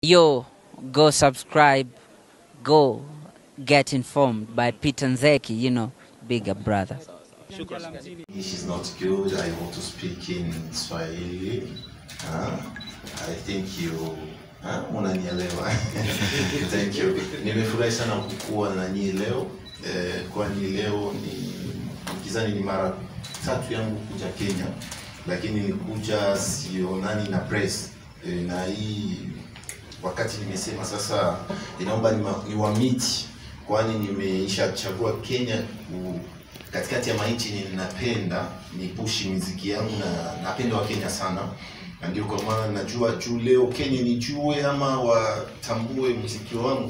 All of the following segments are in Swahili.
Yo, go subscribe, go get informed by Peter Nzeki, you know, bigger brother. English is not good. I want to speak in Swahili. Huh? I think you huh? unanielewa. Thank you. Nimefurahi sana kukuwa na nyinyi leo eh, kwani leo ni kizani ni mara tatu yangu kuja Kenya, lakini nilikuja sionani na press eh, na hii wakati nimesema sasa inaomba niwa- niwamiti, kwani nimeishachagua Kenya ku, katikati ya mainchi ninapenda nipushi muziki yangu na napenda wa Kenya sana, na ndio kwa maana najua juu leo Kenya nijue ama watambue muziki wangu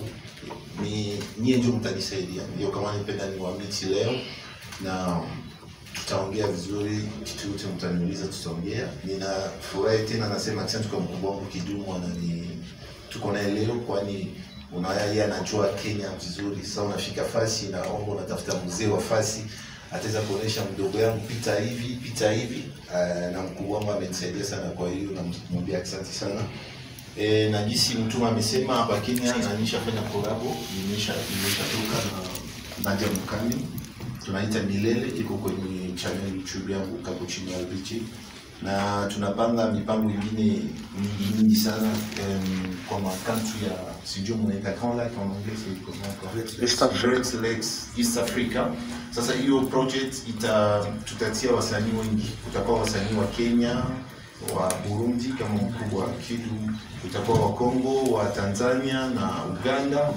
ni nyie ndio mtanisaidia. Ndio kama nipenda niwamiti leo na tutaongea vizuri, kitu yote mtaniuliza, tutaongea. Ninafurahi tena, nasema asante kwa mkubwa wangu Kidumu, anani tuko naye leo, kwani unaona yeye anajua Kenya vizuri. Sasa unafika fasi, naomba unatafuta mzee wa fasi ataweza kuonesha mdogo yangu pita hivi pita hivi. Uh, na mkubwa wangu amenisaidia sana, kwa hiyo namwambia asante sana. E, na jinsi mtuma amesema hapa Kenya na nishafanya kolabo, nimesha nimeshatoka na Nadia Mukami tunaita Milele, iko kwenye channel YouTube yangu Cappuccino RPG, na tunapanga mipango ingine mingi mingi sana um, kwa makantri ya sijui mnaita Grand Lac en anglais c'est comment encore? East Africa. Great Lakes, East Africa. Sasa hiyo project ita tutatia wasanii wengi, kutakuwa wasanii wa Kenya, wa Burundi kama mkubwa wa Kidu, kutakuwa wa Kongo, wa Tanzania na Uganda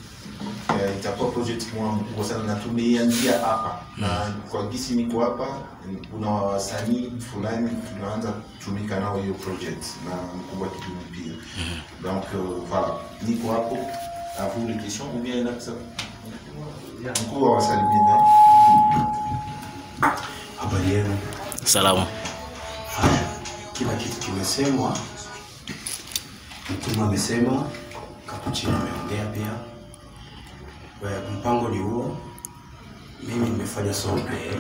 eh, itakuwa project moja mkubwa sana na tumeianzia hapa na kwa gisi niko hapa kuna wasanii fulani tunaanza kutumika nao hiyo project na mkubwa kidumu pia donc euh, voilà niko hapo à vous les questions ou bien là ça mkubwa wasalimia Habari yenu. Salama. Haya, kila kitu kimesemwa, mtume amesema, Kapuchini ameongea pia. Kwa mpango ni huo. Mimi nimefanya song na yeye.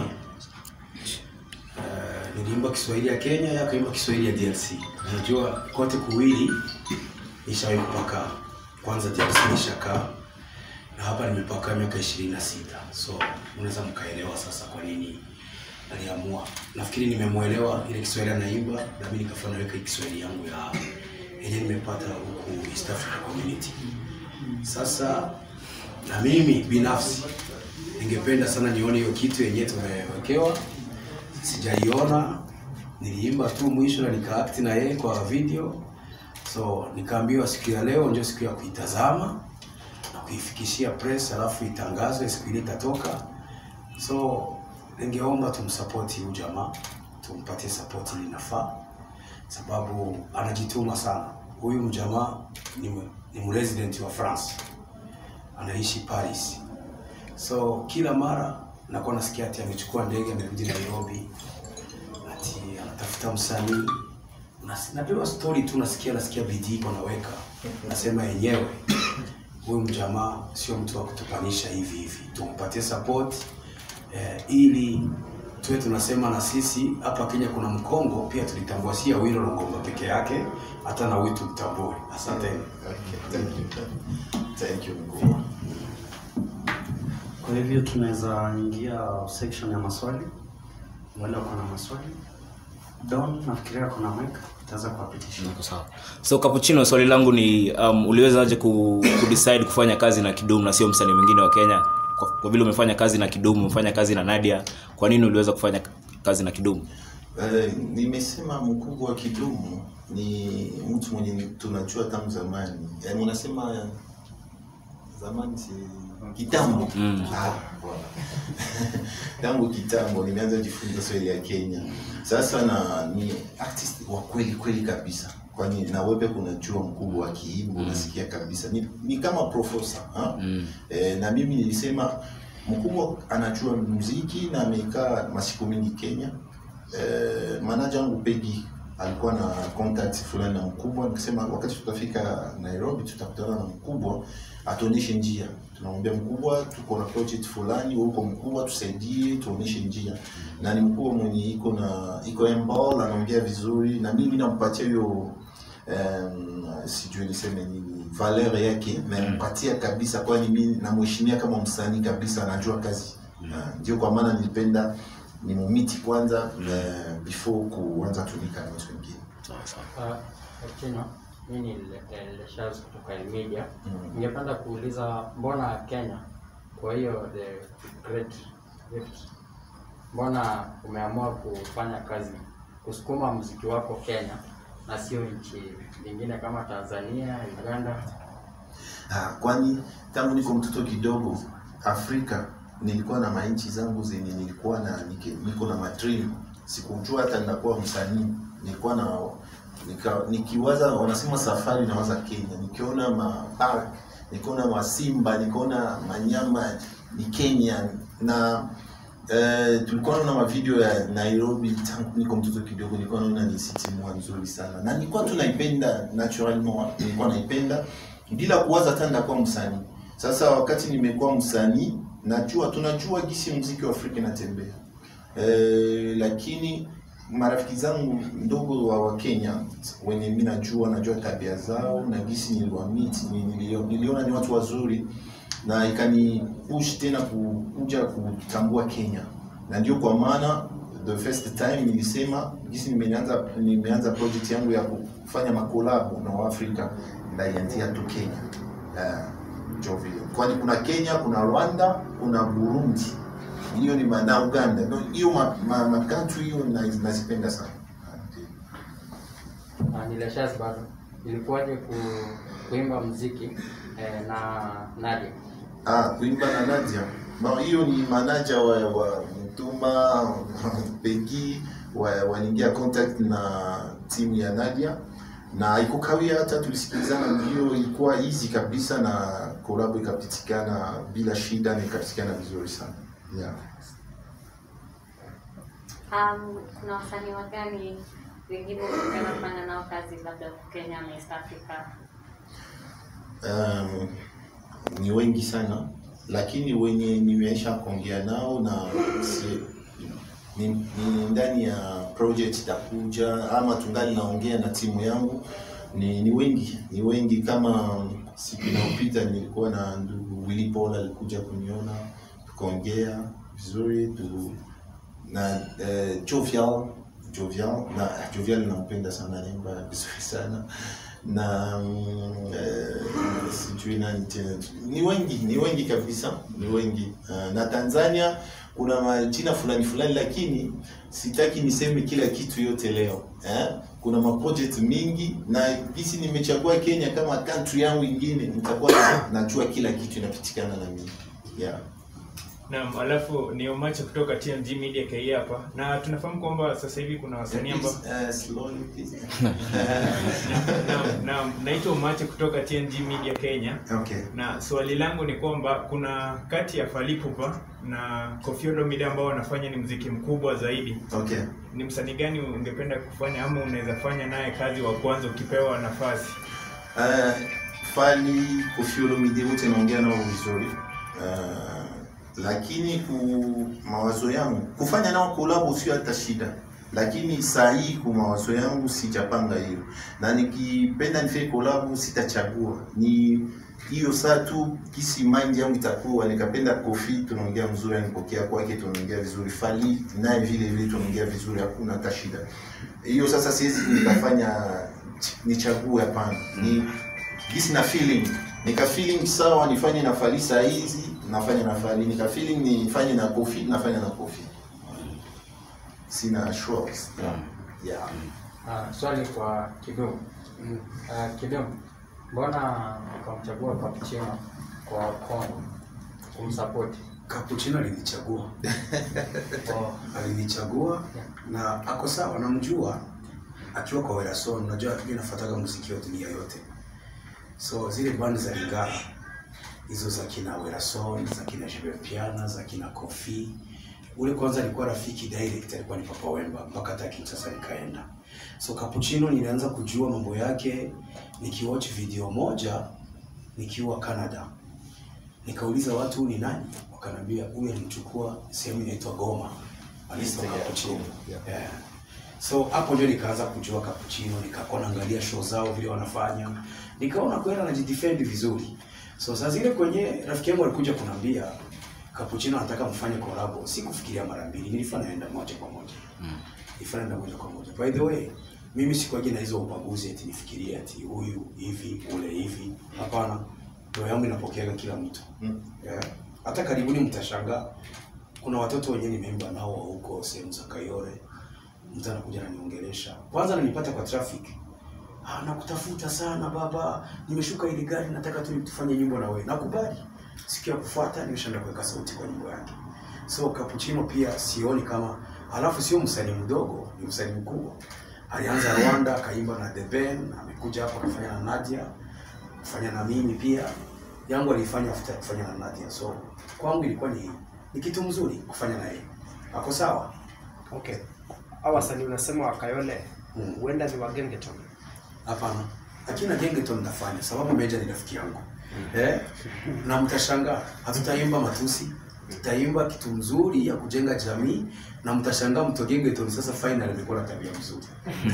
Uh, niliimba Kiswahili ya Kenya, yeye akaimba Kiswahili ya DRC. Najua kote kuwili nishawahi kupaka. Kwanza DRC nishakaa na hapa nimepaka miaka ishirini na sita so unaweza mkaelewa sasa kwa nini aliamua. Nafikiri nimemwelewa ile Kiswahili anaimba, na mimi nikafanya naweka Kiswahili yangu ya yenye nimepata huku East Africa Community. Sasa na mimi binafsi ningependa sana nione hiyo kitu yenye tumewekewa, sijaiona. Niliimba tu mwisho na nikaakti na yeye kwa video, so nikaambiwa siku ya leo ndio siku ya kuitazama na kuifikishia press, alafu itangazwe siku ile itatoka. So ningeomba tumsapoti huyu jamaa, tumpatie support ili inafaa, sababu anajituma sana. Huyu mjamaa ni, m- ni mresident wa France, anaishi Paris. So kila mara nakuwa nasikia ati amechukua ndege amerudi Nairobi, ati anatafuta msanii. Nas- Napewa story tu, nasikia nasikia bidii iko naweka, nasema yenyewe huyu mjamaa sio mtu wa kutupanisha hivi hivi, tumpatie support eh, ili tuwe tunasema na sisi hapa Kenya kuna mkongo pia tulitambua, si ya Awilo Longomba peke yake, hata na wetu mtambue. Asanteni. Okay, thank you. Thank you mkubwa. Kwa hivyo tunaweza ingia section ya maswali. Wale wako na maswali. Don, nafikiria kuna mic, utaweza kuwapitisha. Niko sawa. So Cappuccino, swali langu ni um, uliwezaje ku, ku decide kufanya kazi na Kidumu na sio msanii mwingine wa Kenya? Kwa, kwa vile umefanya kazi na Kidumu, umefanya kazi na Nadia, kwa nini uliweza kufanya kazi na Kidumu? Eh, nimesema mkubwa wa Kidumu ni mtu mwenye tunajua tangu zamani. Yaani unasema zamani si kitambo. Mm. Ah, bwana. tangu kitambo nimeanza jifunza Swahili ya Kenya. Sasa na ni artist wa kweli kweli kabisa. Kwani na wewe kunajua mkubwa wa kiimbo unasikia kabisa. Ni, ni kama profesa, ha? Mm. E, na mimi nilisema mkubwa anajua muziki na amekaa masiku mingi Kenya. E, manager wangu Pegi alikuwa na contact fulani na mkubwa, nikasema wakati tutafika Nairobi tutakutana na mkubwa atuonyeshe njia. Tunamwambia mkubwa, tuko na project fulani, wewe uko mkubwa, tusaidie, tuonyeshe njia. Na ni mkubwa mwenye iko na iko emball, anaongea vizuri, na mimi nampatia hiyo um, sijui niseme nini valeur yake nampatia kabisa kwani mi namheshimia kama msanii kabisa anajua kazi uh, ndio kwa maana nilipenda nimumiti kwanza uh, before kuanza tumika na watu wengine Uh, Chino, mimi ni Le- eh, Leshaz kutoka Elmedia. Mm. Ningependa kuuliza mbona Kenya kwa hiyo the great gift, mbona umeamua kufanya kazi kusukuma mziki wako Kenya na sio nchi nyingine kama Tanzania, Uganda? Ah, kwani tangu niko mtoto kidogo Afrika nilikuwa na mainchi zangu zenye nilikuwa na nike, niko na madream. Sikujua hata ninakuwa msanii, nilikuwa na nika, nikiwaza wanasema safari nawaza Kenya, nikiona ma park, nikiona masimba, nikiona manyama ni Kenya na Eh, tulikuwa naona mavideo ya Nairobi tangu niko mtoto kidogo, nilikuwa naona ni city moja nzuri sana, na nilikuwa tu naipenda naturellement, nilikuwa naipenda bila kuwaza hata nitakuwa msanii. Sasa wakati nimekuwa msanii, najua tunajua gisi muziki wa Afrika inatembea eh, lakini marafiki zangu ndogo wa, wa Kenya wenye mimi najua najua tabia zao na gisi niliwamit nilio- niliona ni watu wazuri na ikani push tena kuja kutambua Kenya, na ndio kwa maana the first time nilisema gisi nimeanza nimeanza project yangu ya kufanya makolabo na Waafrika ndaianzia tu Kenya uh, ndio vile, kwani kuna Kenya, kuna Rwanda, kuna Burundi, hiyo ni ma- na Uganda. No, hiyo ma, ma, ma country hiyo na- nazipenda sana. Uh, ni Leshaz bado. Ilikuwaje ku, kuimba mziki eh, na Nadia? Ah, kuimba na Nadia. Ma, hiyo ni manager wa, wa Mtuma Pegi wa- waliingia contact na timu ya Nadia na haikukawia hata tulisikilizana, ndio ilikuwa easy kabisa na kolabo ikapitikana bila shida na ikapitikana vizuri sana yeah. Um, kuna wasanii wagani wengine ungependa kufanya nao kazi labda huku Kenya na East Africa? um, ni wengi sana lakini wenye nimeisha kuongea nao na si, ni, ni ndani ya project itakuja ama tungali naongea na timu yangu ni, ni wengi ni wengi kama siku inayopita nilikuwa na ndugu Willy Paul alikuja kuniona tukaongea vizuri tu, na eh, Jovial Jovial na Jovial nampenda sana naimba vizuri sana na mm, eh, sijui nani tena ni wengi ni wengi kabisa ni wengi uh, na Tanzania kuna majina fulani fulani lakini sitaki niseme kila kitu yote leo eh? kuna maproject mingi na gisi nimechagua Kenya kama country yangu ingine nitakuwa na- najua kila kitu inapitikana na mimi yeah. Naam, alafu ni Omacha kutoka TMG Media KE hapa, na tunafahamu kwamba sasa hivi kuna wasanii ambao Please, uh, slowly, please. naam, naam, naitwa Omacha kutoka TMG Media Kenya, okay. na swali langu ni kwamba kuna kati ya Fally Ipupa na Koffi Olomide ambao wanafanya ni mziki mkubwa zaidi, Okay. ni msanii gani ungependa kufanya ama unaweza fanya naye kazi wa kwanza ukipewa nafasi? Uh, Fally Koffi Olomide wote naongea nao vizuri uh, lakini ku mawazo yangu kufanya nao kolabo sio hata shida, lakini saa hii ku mawazo yangu sijapanga hiyo, na nikipenda nifanye kolabo sitachagua ni hiyo saa tu kisi mind yangu itakuwa nikapenda Koffi, tunaongea mzuri, anipokea kwake, tunaongea vizuri. Fally naye vile vile tunaongea vizuri, hakuna hata shida hiyo. Sasa siwezi nikafanya nichague, hapana, ni gisi na feeling nika feeling sawa, nifanye na Fally saa hizi nafanya na Fally, nika feeling nifanye na Koffi nafanya na Koffi, sina shorts yeah. Uh, swali kwa Kidum. Uh, Kidum, mbona ukamchagua Capuchino kwa Kongo kumsupport? Capuchino alinichagua Oh, alinichagua na ako sawa, namjua akiwa kwa Werason. Unajua mimi nafuataga muziki wa dunia yote, so zile band za Lingala hizo za kina Werason, za kina Jebe Piana, za kina Kofi. Ule kwanza alikuwa rafiki direct, alikuwa ni Papa Wemba mpaka hata Kinshasa nikaenda. So Capuchino nilianza kujua mambo yake nikiwatch video moja nikiwa Canada nikauliza watu huyu ni nani, wakaniambia huyu alimchukua sehemu inaitwa Goma, anaitwa Capuchino. Yeah. so hapo ndio nikaanza kujua cappuccino nikakuwa naangalia show zao vile wanafanya nikaona kwenda najidefend vizuri so saa zile kwenye rafiki yangu alikuja kunambia cappuccino anataka mfanye collabo sikufikiria mara mbili nilifanya naenda moja kwa moja nilifanya naenda moja kwa moja by the way mimi sikuwaje na hizo ubaguzi eti nifikirie ati huyu hivi ule hivi hapana roho yangu inapokeaga kila mtu yeah. hata karibuni mtashangaa kuna watoto wenyewe nimeimba nao wa huko sehemu za Kayore mtu anakuja ananiongelesha kwanza ananipata kwa traffic ah, nakutafuta sana baba nimeshuka ile gari nataka tu tufanye nyimbo na wewe nakubali siku ya kufuata nimeshaenda kuweka sauti kwa nyimbo yake so Cappuccino pia sioni kama alafu sio msanii mdogo ni msanii mkubwa alianza Rwanda akaimba na The Ben amekuja hapa akafanya na Nadia kufanya na mimi pia yangu alifanya after kufanya na Nadia so kwangu ilikuwa ni ni kitu mzuri kufanya na yeye ako sawa Okay. Hao wasanii unasema wa Kayole Mm. huenda ni wa Gengeton. Hapana, akina Gengeton nafanya sababu Meja ni rafiki yangu eh? na mtashangaa, hatutaimba matusi, tutaimba kitu mzuri ya kujenga jamii, na mtashangaa mto Gengeton sasa final amekuwa na tabia mzuri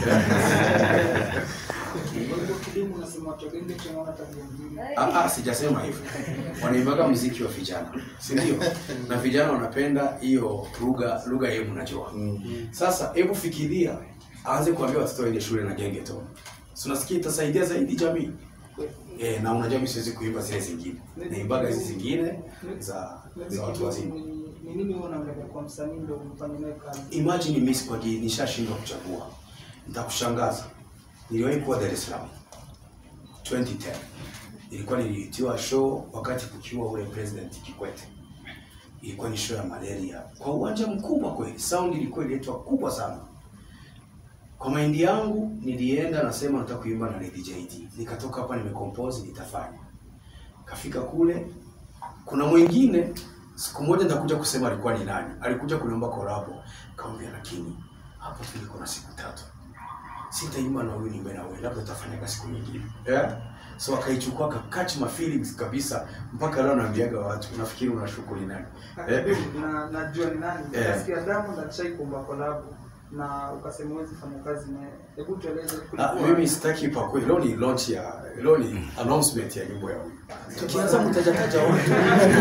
Ah, ah, sijasema hivyo. Wanaimbaga muziki wa vijana, si ndio? Na vijana wanapenda hiyo lugha lugha yenu mnajua. Sasa hebu fikiria aanze kuambia watoto waende shule na Gengeton. Si unasikia itasaidia zaidi jamii? Eh, na unajua mimi siwezi kuimba zile zingine. Naimbaga hizi zingine za za watu wazima. Ni nini wewe unaangalia kwa msanii ndio mfanye naye kazi? Imagine mimi kwa nishashindwa kuchagua. Nitakushangaza. Niliwahi kuwa Dar es Salaam 2010. Ilikuwa nilitiwa show wakati kukiwa ule President Kikwete. Ilikuwa ni show ya malaria kwa uwanja mkubwa kweli. Sound ilikuwa ililetwa kubwa sana. Kwa maindi yangu nilienda nasema nataka kuimba na Lady JD. Nikatoka hapa nimecompose nitafanya. Kafika kule kuna mwingine siku moja nitakuja kusema alikuwa ni nani. Alikuja kuniomba collabo. Kaambia lakini hapo tuliko na siku tatu. Sitaimba na huyu niimbe na wewe, labda utafanya siku nyingine. Yeah? So akaichukua kakatch my feelings kabisa mpaka leo naambiaga watu unafikiri unashuku ni nani? Eh? Na najua ni nani. Eh. Nasikia Diamond alishai kuomba collab na ukasema huwezi fanya kazi naye. Hebu tueleze Ah, kulikuwa- mimi sitaki pakwe. Leo ni launch ya leo ni announcement ya nyimbo ya huyu. Tukianza mtajataja watu.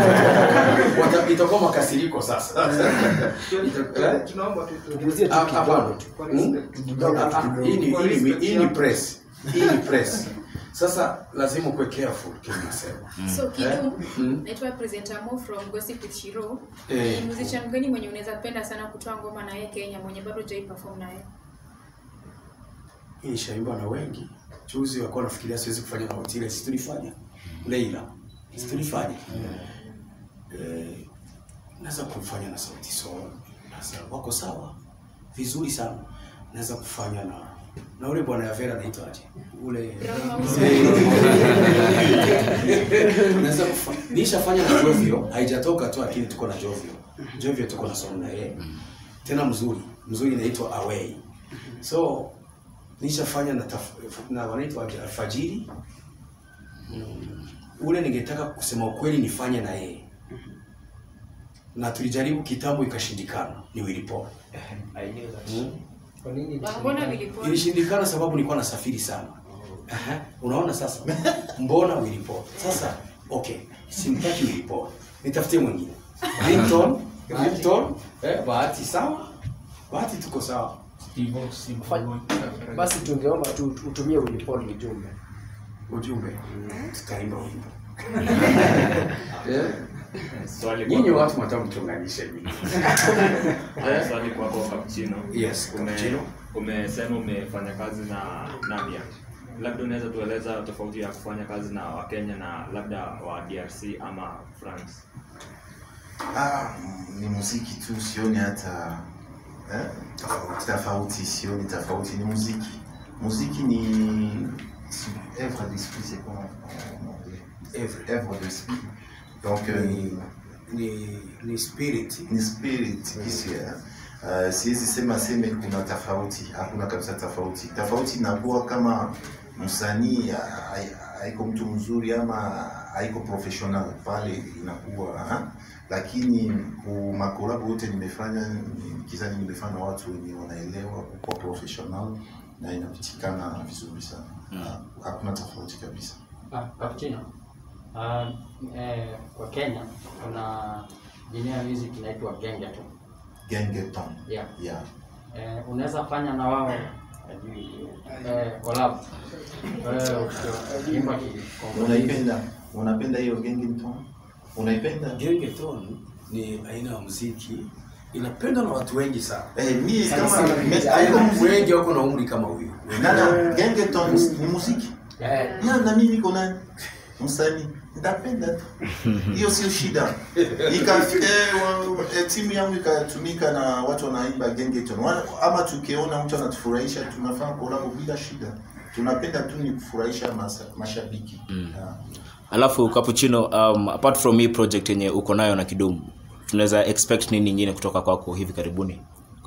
Wata- Itakuwa makasiriko sasa. Eh? Tunaomba tu tu- Tuguzie tu Ah, kidogo hapana. tu. Kwa Hmm? respect. Ah, ah, Hii ni hii ni hii ni press. Hii ni press. Sasa lazima ukuwe careful kinasema. So Eh? Kidu, Mm. naitwa presenter Mo from Gossip with Shiro. Eh. Ni musician gani mwenye unaweza penda sana kutoa ngoma na yeye Kenya mwenye bado hujai perform na yeye? Hii nishaimba na wengi. Juzi walikuwa nafikiria siwezi kufanya na Otile, si tulifanya. Leila. Si tulifanya. Eh, naweza kufanya na Sauti Sol. Sasa wako sawa. Vizuri sana. Naweza kufanya na na ule bwana ya Vera anaitwa aje? Ule Naweza kufanya. Nishafanya na Jovio, haijatoka tu lakini tuko na Jovio. Jovio tuko na song na yeye. Tena mzuri. Mzuri inaitwa Away. So nishafanya na taf, na wanaitwa aje? alfajiri mm. ule ningetaka kusema ukweli nifanye na yeye na tulijaribu kitambo ikashindikana ni Willy Paul mm. Kwa nini? Mbona vilipona? ilishindikana sababu nilikuwa nasafiri sana Aha. unaona sasa mbona Willy Paul sasa okay simtaki Willy Paul nitafutie mwingine Ringtone Ringtone eh, bahati sawa bahati tuko sawa Basi tungeomba tu utumie ulipoli ujumbe. ujumbe tutaimba wimbo Eh? Swali nyinyi kwako. watu mwataka mchunganishe nyinyi. Haya, swali kwako Cappuccino. Yes, Ume- Cappuccino. Umesema umefanya kazi na Nadia. Labda unaweza tueleza tofauti ya kufanya kazi na Wakenya na labda wa DRC ama France. Ah, ni muziki tu, sioni hata eh, tofauti, tofauti, sioni tofauti, ni muziki. Muziki ni si- œuvre d'esprit, c'est comment on dit? œuvre d'esprit. Donc euh, ni ni ni spirit ni spirit kisia uh, siwezi sema seme kuna tofauti hakuna kabisa tofauti tofauti inakuwa kama msanii a- a- haiko mtu mzuri ama haiko professional pale inakuwa ha? lakini ku makolabo yote nimefanya ni- kizani nimefanya na watu wenye wanaelewa kwa professional na inapitikana vizuri sana Ha- hakuna tofauti kabisa Ah, Cappuccino. Ah, eh, kwa Kenya kuna jina ya music inaitwa Gengeton. gengeton Yeah. yeah. Eh, unaweza fanya na wao eh, collab. Wewe ukiimba ki- unaipenda unapenda hiyo gengeton unaipenda Gengeton ni aina ya muziki inapendwa na watu wengi sana. Eh, mimi Sana kama- sana, mimi- haina watu wengi wako na umri kama huyu. Nana, gengeton ni muziki ya na mimi niko nani msanii nitapenda tu hiyo sio shida ikafika eh, timu yangu ikatumika na watu wanaimba gengeton Wana- ama tukiona mtu anatufurahisha tunafanya kolabo bila shida tunapenda tu ni kufurahisha masa- mashabiki yeah. alafu cappuccino um, apart from hii project yenye uko nayo na kidumu tunaweza expect nini nyingine kutoka kwako hivi karibuni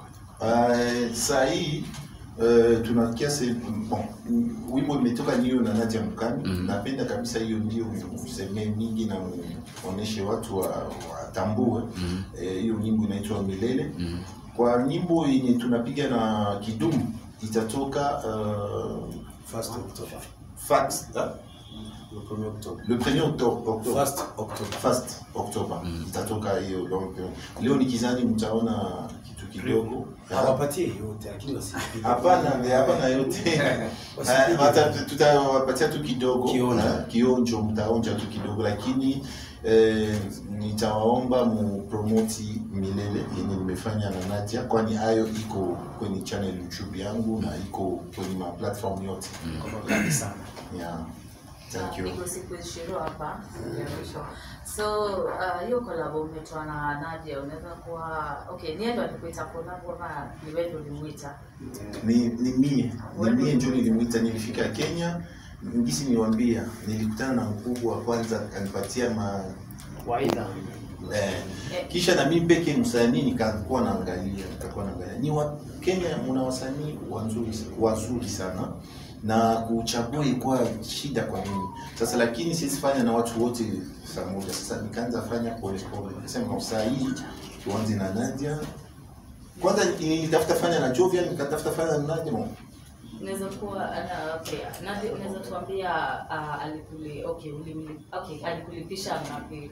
Uh, saa hii uh, tuna kiasi bon, mm, wimbo imetoka niyo na Nadia Mukami mm. napenda kabisa hiyo ndio msemee mingi na muoneshe watu wa- watambue mm. eh, hiyo nyimbo inaitwa Milele mm. kwa nyimbo yenye tunapiga na Kidumu itatoka uh, First October. Fax, ah? Le 1er octobre. le 1er octobre, octobre. First October. First October itatoka hiyo donc eh, leo nikizani mtaona kitu kidogo Hawapatie yote lakini wasipige. Hapana, eh, hapana yote. Eh, hata tutawapatia tu kidogo eh, kionjo, mtaonja tu kidogo, lakini eh, nitawaomba mupromoti milele yenye nimefanya na Nadia, kwani hayo iko kwenye channel YouTube yangu na iko kwenye ma platform yote. Yeah. Thank you. Niko siku ishirini hapa ya mwisho. So uh, hiyo collab umetoa na Nadia, unaweza kuwa okay, niye ndo alikuita collab ama ni wewe ndo ulimuita? ni ni mie ni mie ndio nilimwita nilifika kenya ngisi niwambia nilikutana na mkubwa wa kwanza akanipatia ma waida eh, kisha na mimi peke msanii nikakuwa naangalia nikakuwa naangalia ni wa Kenya mna wasanii wazuri wazuri sana na kuchagua ilikuwa shida kwa mimi sasa lakini siwezi fanya na watu wote saa moja sasa nikaanza fanya pole pole nikasema saa hii tuanze na Nadia kwanza nilitafuta fanya na Jovian nikatafuta fanya na Nadia Unaweza kuwa ana okay, Nadia unaweza tuambia uh, alikuli okay, ulimli okay, alikulipisha ngapi?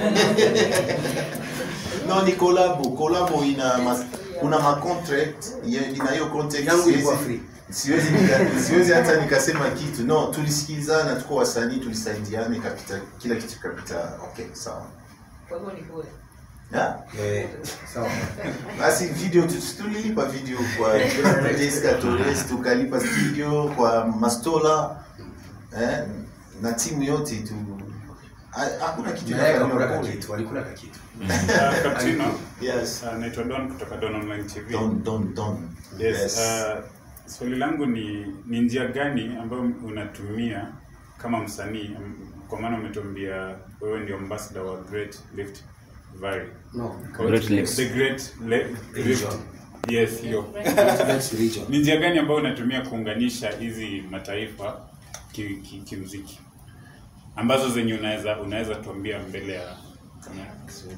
no ni kolabo kolabo ina ma, kuna ma contract ya- ina hiyo contract Yangu ilikuwa siwezi- free. siwezi nika- siwezi hata nikasema kitu no tulisikilizana tuko wasanii tulisaidiana ikapita kila kitu ikapita okay sawa Kwa hivyo ni bure. yeah? sawa basi video tu- tulilipa video kwa Deska Torres tukalipa studio kwa Mastola eh, na timu yote tu ha- hakuna kitu Na yeye inafanywa akakula bure. kakitu, walikula kakitu. Uh, Cappuccino. Yes. Uh, naitwa Don kutoka Don Online TV. Don, Don, Don. Yes. Yes. Uh, swali langu ni ni njia gani ambayo unatumia kama msanii um, kwa maana umetuambia wewe ndio ambassador wa Great Rift Valley. No, Or Great Lakes. The Great Le Rift. Region. Yes, hiyo. Lakes region. Ni njia gani ambayo unatumia kuunganisha hizi mataifa kimuziki ki, ki kimuziki? ambazo zenye unaweza unaweza tuambia mbele ya kamera?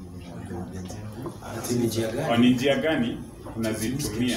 Ati ni njia gani? Kwa ni njia gani unazitumia?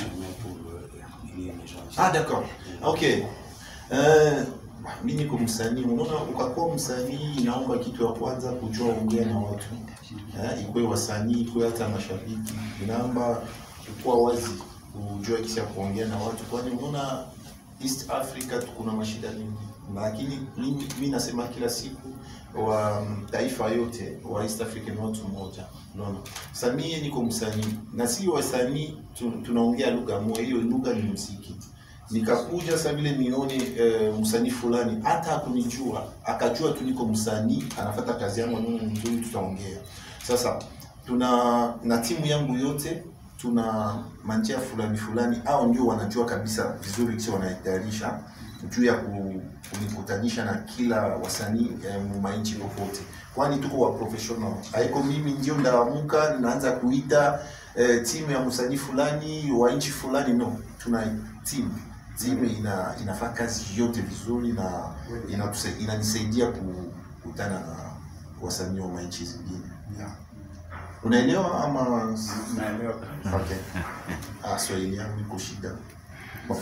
Ah, d'accord. Okay. Uh, mi niko msanii, unaona, ukakuwa msanii inaomba kitu ya kwanza kujua ongea na watu eh, ikuwe wasanii, ikuwe hata mashabiki, inaomba kukuwa wazi, kujua kisi ya kuongea na watu, kwani unaona East Africa kuna mashida mingi, lakini mimi mi nasema kila siku wa mm, taifa yote wa East Africa ni watu mmoja, unaona. Sasa mie niko msanii na si wasanii tu, tunaongea lugha moja, hiyo lugha ni muziki nikakuja sasa vile nione e, msanii fulani hata hakunijua akajua tu niko msanii anafata kazi yangu anaona ni nzuri tutaongea sasa tuna na timu yangu yote tuna manjia fulani fulani au ndio wanajua kabisa vizuri kisi wanaitayarisha juu ya ku- kunikutanisha na kila wasanii eh, mainchi popote kwani tuko wa professional haiko mimi ndio ndaamuka naanza kuita eh, timu ya msanii fulani wa nchi fulani no tuna timu timu ina inafanya kazi yote vizuri na inatuse- inanisaidia kukutana na wasanii wa manchi zingine yeah. unaelewa ama naelewa okay. ah, swahili yangu iko shida Bon.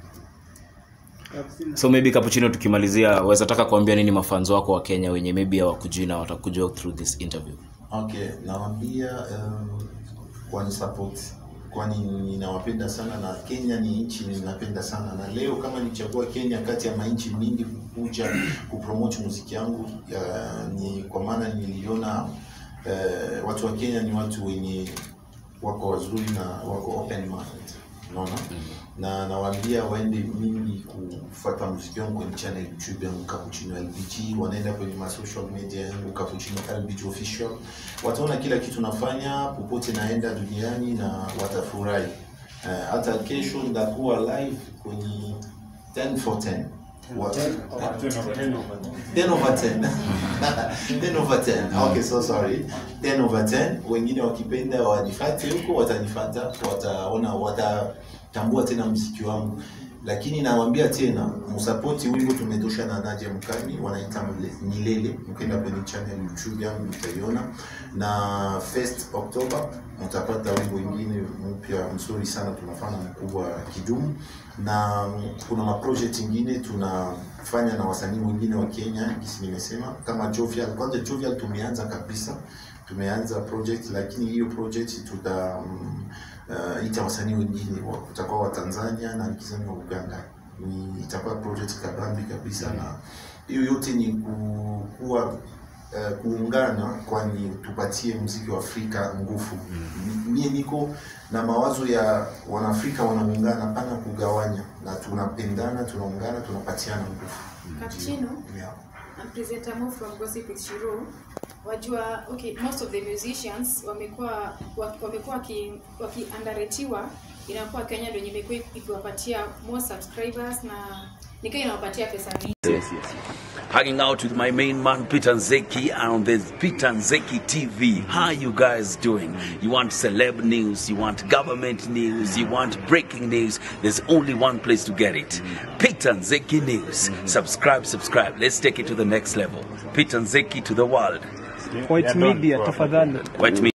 so maybe kapuchino tukimalizia waweza taka kuambia nini mafanzo wako wa kenya wenye maybe hawakujui na watakujua through this interview Okay, nawambia um, kwani support kwani ninawapenda sana na Kenya ni nchi ninapenda sana, na leo kama nichagua Kenya kati ya manchi mingi kukuja kupromote muziki yangu ya, ni kwa maana niliona uh, watu wa Kenya ni watu wenye wako wazuri na wako open mind, unaona na nawaambia waende mingi kufuata muziki wangu kwenye channel YouTube yangu Cappuccino LBG, wanaenda kwenye ma social media yangu Cappuccino LBG official, wataona kila kitu nafanya popote naenda duniani na watafurahi. Uh, hata kesho nitakuwa live kwenye 10 for 10 What? 10 over 10 10 over 10 okay so sorry 10 over 10 wengine wakipenda wanifate huko watanifata wataona watatambua tena mziki wangu lakini nawaambia tena msapoti wimbo tumetosha na Nadia Mkami wanaita Mle- Milele mkenda kwenye channel YouTube yangu mtaiona na first October mtapata wimbo ingine mpya mzuri sana tunafanya mkubwa kidumu na kuna maproject ingine tunafanya na wasanii wengine wa Kenya kisi nimesema kama Jovial kwanza Jovial tumeanza kabisa tumeanza project lakini hiyo project tuta mm, uh, ita wasanii wengine wa- kutakuwa wa Tanzania na nikizani wa Uganda ni itakuwa project kabambi kabisa na hiyo yote ni ku- kuwa uh, kuungana kwani tupatie mziki wa Afrika nguvu. Mie niko na mawazo ya wanaafrika wanaungana, pana kugawanya, na tunapendana, tunaungana, tunapatiana nguvu. Cappuccino, Yeah. I'm presenter Mo from Gossip with Shiro. Wajua, okay, most of the musicians wamekuwa waki- wamekuwa waki- wakiandaretiwa inakuwa Kenya ndio yenye imekuwa ikiwapatia more subscribers na nikiwa inawapatia pesa mingi. Yes, yes. Hanging out with my main man Peter Nzeki on the Peter Nzeki TV. How you guys doing? You want celeb news, you want government news, you want breaking news. There's only one place to get it. Peter Nzeki News. Subscribe, subscribe. Let's take it to the next level. Peter Nzeki to the world. White Media tafadhali. White Media.